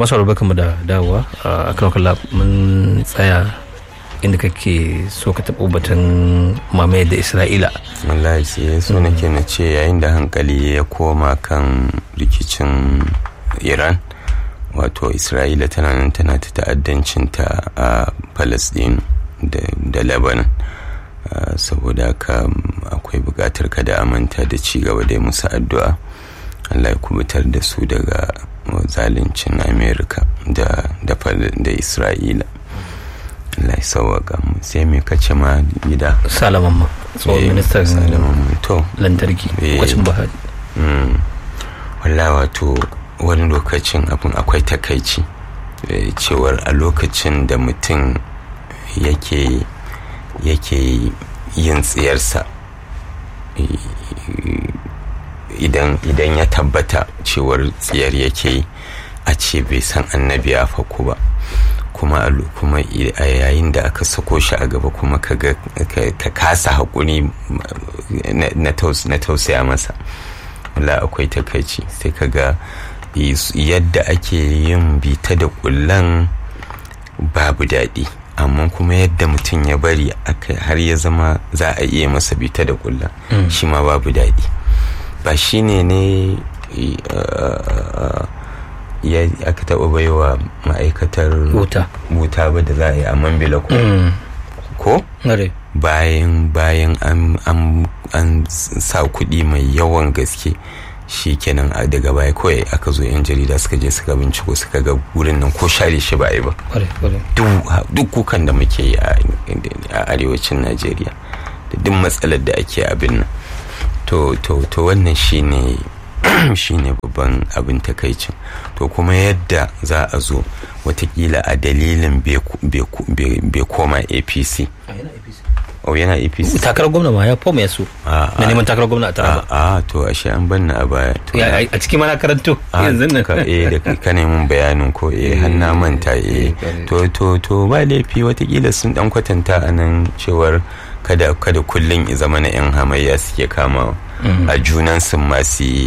masu barka mu da dawowa a kan kalla mun tsaya inda kake so ka taɓa batun mamaye da isra'ila wallahi sai so nake na ce yayin da hankali ya koma kan rikicin iran wato isra'ila tana nan tana ta ta'addancinta a palestine da lebanon saboda haka akwai buƙatar kada a manta da ci gaba da musu addu'a allah ya kubutar da su daga zaluncin amerika da da isra'ila Allah ya sauwaka mu sai me kace ma gida salaman ma tsohon ministan to lantarki kwacin bahari walla wato wani lokacin abin akwai takaici cewar a lokacin da mutum yake yake yin tsiyarsa idan idan ya tabbata cewar tsiyar yake a ce bai san annabi ya faku ba kuma kuma a yayin da aka sako shi a gaba kuma ka kasa haƙuri na tausaya masa wala akwai takaici sai ka ga yadda ake yin bita da kullan babu daɗi amma kuma yadda mutum ya bari har ya zama za a iya masa bita da kullan shi ma babu daɗi ba shi ne ne ya aka taɓa baiwa ma'aikatar wuta ba da za a yi a mambila ko ko bayan bayan an sa kuɗi mai yawan gaske shi kenan daga baya kawai aka zo yan jarida suka je suka binciko suka ga wurin nan ko share shi ba a yi ba duk kukan da muke yi a arewacin najeriya da duk matsalar da ake abin nan to wannan shine shine babban abin takaicin to kuma yadda za a zo watakila a dalilin bai koma apc oh yana apc takarar gwamna ma ya foma ya so na neman takarar gwamna a taraba a to ashe an banna a baya a cikin mana karanto yanzu nan ka eh da ka neman bayanin ko eh hanna manta eh to to to ba laifi watakila sun dan kwatanta a nan cewar kada kada kullun ya zama na yan hamayya suke kamawa a junan sun ma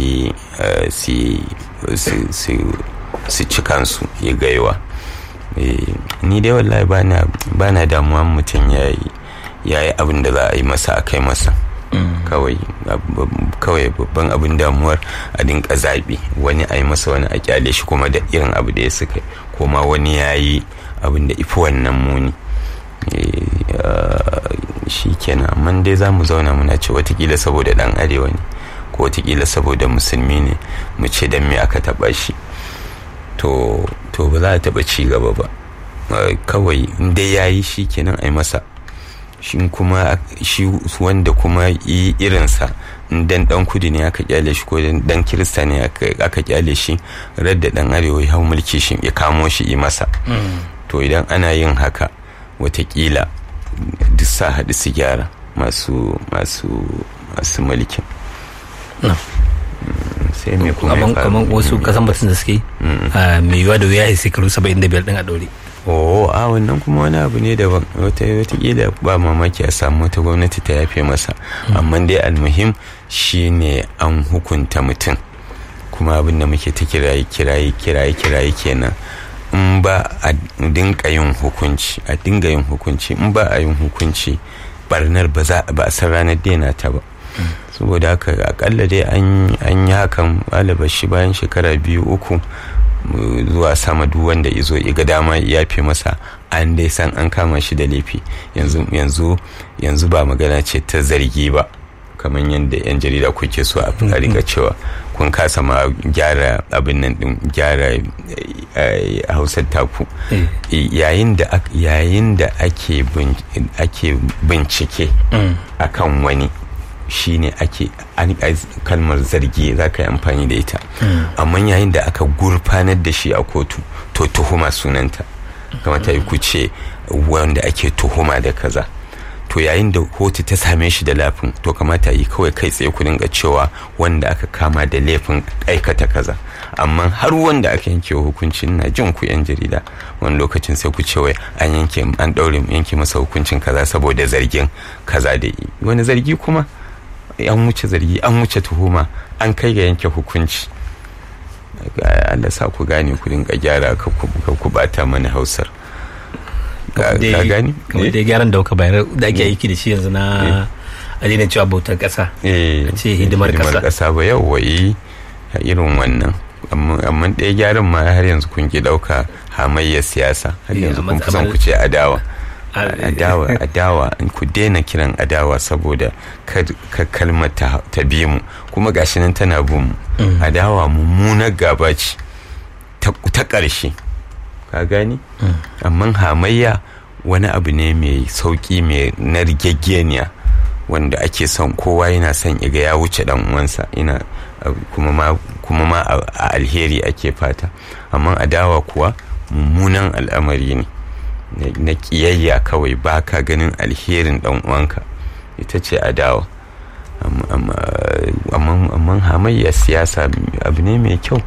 su ci kansu ya gaiwa ni dai wallahi ba na damuwa mutum ya yi abin da za a yi masa a kai masa kawai babban abin damuwar a dinka zaɓi wani a yi masa wani a kyale shi kuma da irin abu da ya suka kuma wani ya yi abin da ifi wannan muni shi kenan amma dai za mu zauna muna ce watakila saboda dan arewa ne ko watakila saboda musulmi ne mu ce don me aka taba shi to to ba za a taba ci gaba ba kawai dai ya yi shi kenan a yi masa shi kuma shi wanda kuma yi irinsa dan dan kudi ne aka kyale shi ko dan kirista ne aka kyale shi radda dan arewa ya hau mulki shi ya kamo shi yi masa to idan ana yin haka watakila duk sa haɗu su gyara masu masu masu mulkin sai me kuma ya kamar wasu kasan batun da suke mai yiwa da wuya ya shekaru 75 din a ɗore oh a wannan kuma wani abu ne daban watakila ba mamaki a samu wata gwamnati ta yafe masa amma dai almuhim shine an hukunta mutum kuma abin da muke ta kiraye kiraye kiraye kiraye kenan in ba a dinga yin hukunci a dinga yin hukunci in ba a yin hukunci barnar ba za ba a san ranar daina ta ba saboda haka akalla dai an yi hakan shi bayan shekara biyu uku zuwa sama duk wanda izo ga dama ya fi masa an dai san an kama shi da laifi yanzu yanzu yanzu ba magana ce ta zargi ba kamar yadda yan jarida kuke so a rika cewa kun kasa ma gyara abin nan din gyara hausar taku yayin da yayin da ake bincike akan wani shine ake kalmar zargi za ka yi amfani da ita amma yayin da aka gurfanar da shi a kotu to tuhuma sunanta kamata yi ku ce wanda ake tuhuma da kaza to yayin da kotu ta same shi da laifin to kamata yi kawai kai tsaye ku dinga cewa wanda aka kama da laifin aikata kaza amma har wanda aka yanke hukuncin na jin ku yan jarida wani lokacin sai ku ce wai an yanke an daure yanke masa hukuncin kaza saboda zargin kaza da yi wani zargi kuma an wuce zargi an wuce tuhuma an kai ga yanke hukunci Allah sa ku gane ku dinga gyara ka ku bata mana hausar ka gani kamar dai gyaran da kuka bayar da ake aiki da shi yanzu na a daina cewa bautar kasa eh ce hidimar kasa kasa ba yau wai irin wannan amma ɗaya gyaran ma har yanzu kun ki ɗauka hamayyar siyasa har yanzu kun fi son ku ce adawa adawa adawa ku daina kiran adawa saboda ka kalmar ta bi mu kuma gashi nan tana bin mu adawa mummunar gaba ce ta ƙarshe ka gani amma hamayya wani abu ne mai sauƙi mai na rigaggeniya wanda ake son kowa yana son iga ya wuce dan uwansa ina kuma ma kuma ma a alheri ake fata amma adawa kuwa mummunan al'amari ne na kiyayya kawai ba ka ganin alherin dan uwanka ita ce adawa amma hamayya siyasa abu ne mai kyau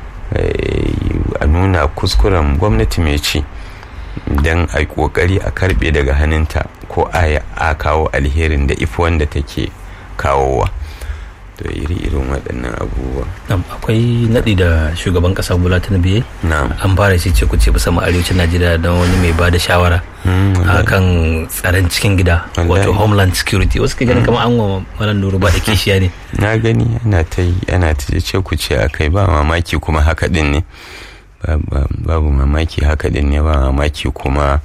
a nuna kuskuren gwamnati mai ci don a kokari a karbe daga hannunta ko a kawo alherin da ifi wanda take kawowa to iri-irin waɗannan abubuwa akwai naɗi da shugaban ƙasa bola tinubu an fara shi ce ku ce musamman arewacin najeriya don wani mai ba da shawara a kan tsaron cikin gida wato homeland security wasu ke ganin kamar an wa malam nuru ba da kishiya ne na gani ana ta yi ana ta ce ku ce a kai ba mamaki kuma haka din ne babu mamaki haka din ne ba mamaki kuma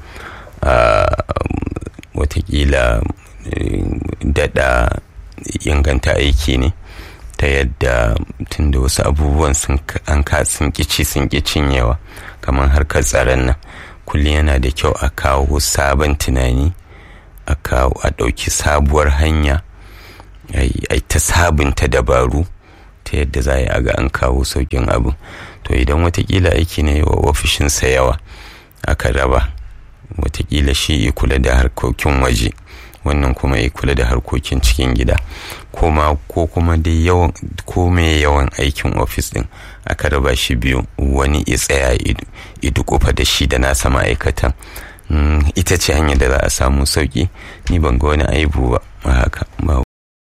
watakila daɗa inganta aiki ne ta yadda tun da wasu abubuwan sun an ka sun kici sun ki cinyewa kamar harkar tsaron nan kullum yana da kyau a kawo sabon tunani a kawo a ɗauki sabuwar hanya a ta sabunta dabaru ta yadda za a ga an kawo saukin abu to idan watakila aiki ne wa ofishinsa yawa aka raba watakila shi ya kula da harkokin waje wannan kuma ya kula da harkokin cikin gida kuma ko kuma dai yawan ko mai yawan aikin ofis din aka raba shi biyu wani ya tsaya idu kofa da shi da nasa ma'aikatan ita ce hanyar da za a samu sauki ni ban ga wani aibu ba haka ba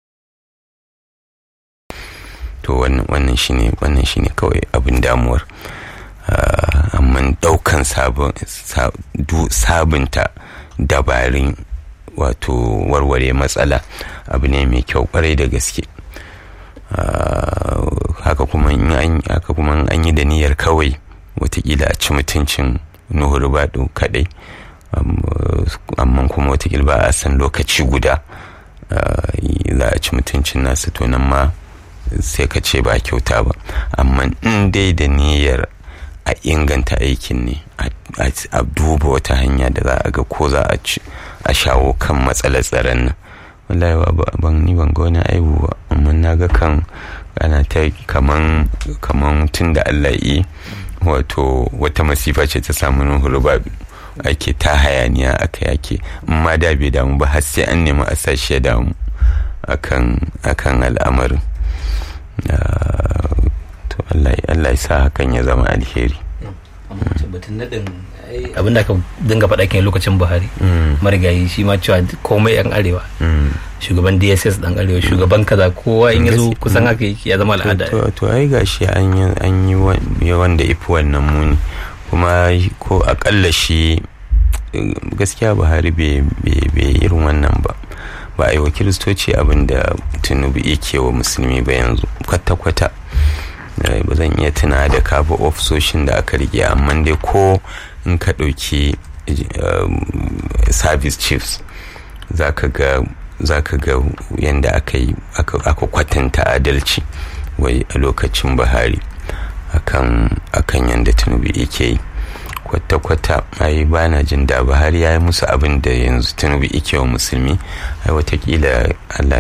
to wannan shine wannan shine kawai abin damuwar amma daukan sabunta dabarun wato warware matsala abu ne mai kyau kwarai da gaske haka kuma haka kuma an yi da niyyar kawai watakila a ci mutuncin nuhu rubadu kadai amma kuma watakila ba a san lokaci guda za a ci mutuncin nasu to nan ma sai ka ce ba kyauta ba amma in dai da niyyar a inganta aikin ne a duba wata hanya da za a ga ko za a shawo kan matsalar tsaron nan wallahi ban ni ban ga wani aibu ba amma na ga kan ana ta kaman kaman tun da Allah yi wato wata masifa ce ta samu nuhuru ba ake ta hayaniya aka yake in ma da bai damu ba har sai an nemi a sashi ya damu akan akan al'amarin to Allah ya sa hakan ya zama alheri batun nadin abin da aka dinga faɗa kan lokacin buhari marigayi shi ma cewa komai yan arewa shugaban dss dan arewa shugaban kaza kowa in ya zo kusan haka yake ya zama al'ada to ai gashi an yi wanda ifi wannan muni kuma ko akalla shi gaskiya buhari bai irin wannan ba ba a yi wa kiristoci abin da tunubu yake wa musulmi ba yanzu kwata-kwata ba zan iya tuna da kafa ofisoshin da aka rike amma dai ko in ka ɗauki service chiefs za ka ga yadda aka yi aka kwatanta adalci wai a lokacin buhari akan yadda tinubu yake yi kwata-kwata ai ba na jin da buhari ya yi musu abin da yanzu tinubu yake wa musulmi ai watakila allah